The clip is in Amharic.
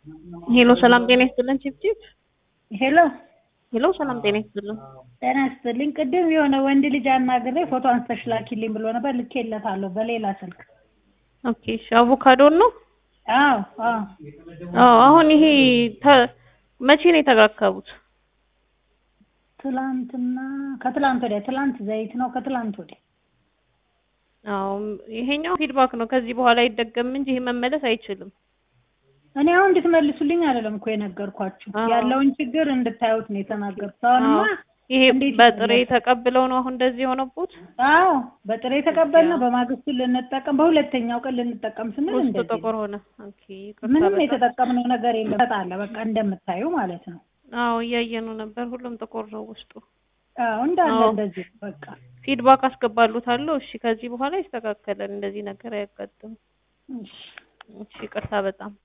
ሄሎ ሰላም ጤና ይስጥልን ቺፕቺፕ ሄሎ ሄሎ ሰላም ጤና ይስጥልን ጤና ይስጥልኝ። ቅድም የሆነ ወንድ ልጅ አናግሬ ፎቶ አንስተሽ ላኪልኝ ብሎ ነበር፣ ልኬለታለሁ በሌላ ስልክ። ኦኬ እሺ አቮካዶን ነው አዎ አዎ አዎ አሁን ይሄ ተ- መቼ ነው የተረከቡት ትላንትና ከትላንት ወዲያ ትላንት ዘይት ነው ከትላንት ወዲያ አዎ ይሄኛው ፊድባክ ነው ከዚህ በኋላ አይደገም እንጂ ይሄ መመለስ አይችልም እኔ አሁን እንድትመልሱልኝ አይደለም እኮ የነገርኳችሁ አዎ። ያለውን ችግር እንድታዩት ነው የተናገርኩት። አሁንማ አዎ ይሄ እንዴት በጥሬ ይመለስ? ተቀብለው ነው አሁን እንደዚህ የሆነቡት አዎ በጥሬ ተቀበልነው፣ በማግስቱ ልንጠቀም፣ በሁለተኛው ቀን ልንጠቀም ስንል ውስጡ እንደዚህ ጥቁር ሆነ ኦኬ ይቅርታ ምንም በጣም የተጠቀምነው ነገር የለም። ተጣለ በቃ እንደምታዩ ማለት ነው። አዎ እያየኑ ነበር ሁሉም ጥቁር ነው ውስጡ አዎ እንዳለ አዎ። እንደዚህ በቃ ፊድባክ አስገባሉታለሁ እሺ ከዚህ በኋላ ይስተካከላል እንደዚህ ነገር አያጋጥም እሺ። እሺ ይቅርታ በጣም